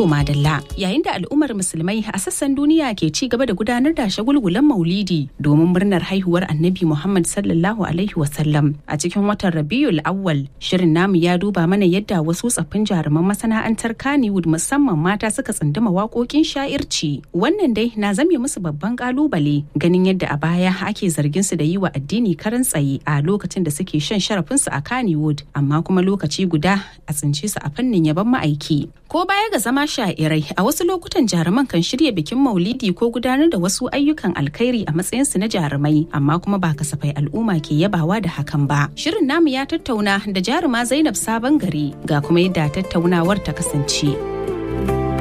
To madalla yayin da al'ummar musulmai a sassan duniya ke ci gaba da gudanar da shagulgulan maulidi domin murnar haihuwar annabi Muhammad sallallahu alaihi wasallam a cikin watan Rabiul Awwal shirin namu ya duba mana yadda wasu tsaffin jaruman masana'antar Kannywood musamman mata suka tsunduma waƙoƙin sha'irci wannan dai na zame musu babban kalubale ganin yadda a baya ake zargin su da yi wa addini karan tsaye a lokacin da suke shan sharafinsu a Kannywood amma kuma lokaci guda a tsince su a fannin yaban ma'aiki ko baya ga zama sha'irai a wasu lokutan jaruman kan shirya bikin maulidi ko gudanar da wasu ayyukan alkhairi a matsayinsu na jarumai amma kuma ba kasafai al'umma ke yabawa da hakan ba shirin namu ya tattauna da jaruma zainab sabon gari ga kuma yadda tattaunawar ta kasance